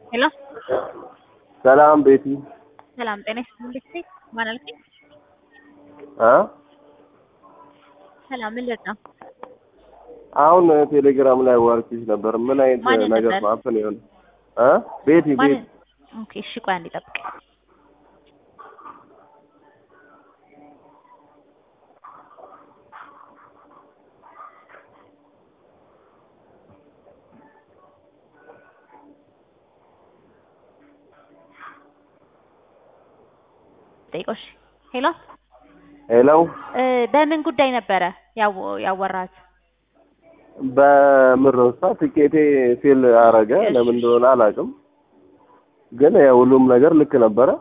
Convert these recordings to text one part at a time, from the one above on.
ሄሎ ሰላም ቤቲ ሰላም ጤና ይስጥልኝ ቤተሰብ ማን አልከኝ? አ ሰላም ምን ልርዳ? አሁን ቴሌግራም ላይ ዋርኪሽ ነበር። ምን አይነት ማን ነገር ነበር? ማፍን ይሆን? አ ቤቲ ማን ቤቲ ኦኬ እሺ ቆይ አንዴ ጠብቅ። ጠይቆሽ ሄሎ ሄሎ እ በምን ጉዳይ ነበረ ያው- ያወራት? በምሮሳ ትኬቴ ፌል አረገ። ለምን እንደሆነ አላውቅም፣ ግን ያው ሁሉም ነገር ልክ ነበረ።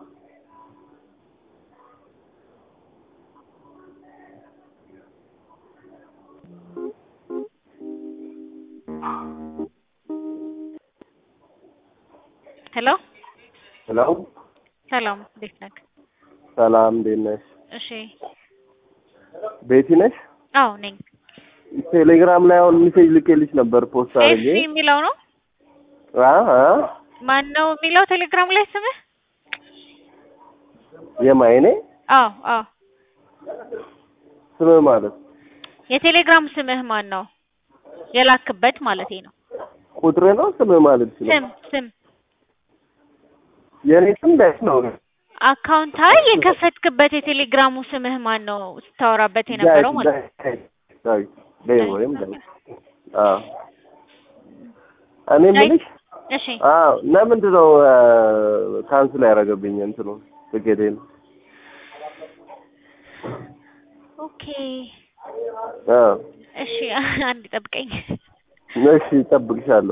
ሄሎ ሄሎ ሰላም እንዴት ነህ? ሰላም እንዴት ነሽ? እሺ ቤቲ ነሽ? አዎ ነኝ። ቴሌግራም ላይ አሁን ሜሴጅ ልኬልሽ ነበር ፖስት አድርጌ። ኤፍሲ የሚለው ነው አ አ ማን ነው የሚለው ቴሌግራም ላይ ስምህ? የማይኔ አዎ አዎ ስም ማለት የቴሌግራም ስምህ ማን ነው? የላክበት ማለቴ ነው። ቁጥር ነው ስም ማለት ነው። ስም ስም የኔ ስም ዳሽ ነው። አካውንት አይ የከፈትክበት የቴሌግራሙ ስምህ ማን ነው? ስታወራበት የነበረው ማለት ነው። ዳዊት ዳዊት ዳዊት ወይም ዳዊት አዎ እኔ የምልሽ እሺ አዎ ለምንድን ነው ካንስል ያደረገብኝ እንትኑ ትኬቴን? ኦኬ አዎ እሺ አንድ ጠብቀኝ። እሺ እጠብቅሻለሁ።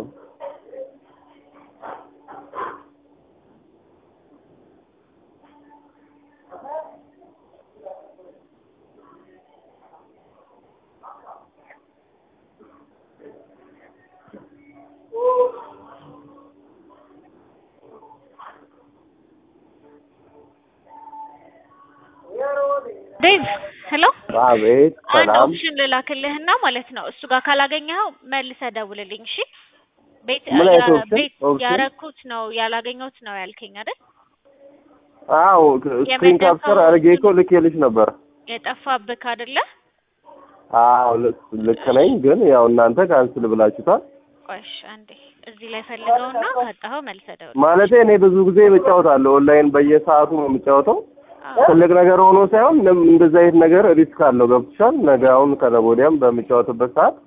ዴቭ ሄሎ አቤት አንድ ሰላም። ኦፕሽን ልላክልህና ማለት ነው እሱ ጋር ካላገኘኸው መልሰህ ደውልልኝ እሺ ቤት ምን አይነት ያ- ኦፕሽን? ቤት ኦፕሽን? ያረኩት ነው ያላገኘሁት ነው ያልከኝ አይደል አዎ ስክሪን ካፕቸር አድርጌ እኮ ልኬልሽ ነበር። የጠፋብህ አይደለ አዎ ልክ ልክ ነኝ፣ ግን ያው እናንተ ካንስል ብላችሁታል። ቆሽ አንዴ እዚህ ላይ ፈልገውና ካጣኸው መልሰህ ደውል ማለቴ እኔ ብዙ ጊዜ እጫወታለሁ ኦንላይን በየሰዓቱ ነው የምጫወተው። አዎ ትልቅ ነገር ሆኖ ሳይሆን ለም- እንደዚህ አይነት ነገር ሪስክ አለው። ገብቶሻል? ነገ አሁን ከነገ ወዲያም በምጫወትበት ሰዓት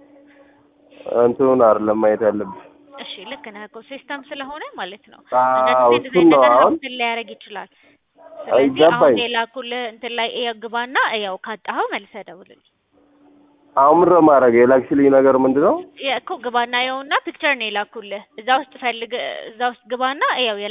እንትኑን አይደለም ማየት ያለብሽ። እሺ ልክ ነህ እኮ ሲስተም ስለሆነ ማለት ነው። አዎ እንደዚህ እንደዚህ እሱን ነው ነገር አሁን እንትን ሊያደርግ ይችላል። ስለዚህ አሁን ገባኝ። የላኩልህ እንትን ላይ ግባና ያው ካጣኸው መልሰህ ደውልልኝ። አሁን ምን ነው ማድረግ የላክሽልኝ ነገር ምንድን ነው? እኮ ግባና ያውና ፒክቸር ነው የላኩልህ እዛ ውስጥ ፈልግ እዛ ውስጥ ግባና ያው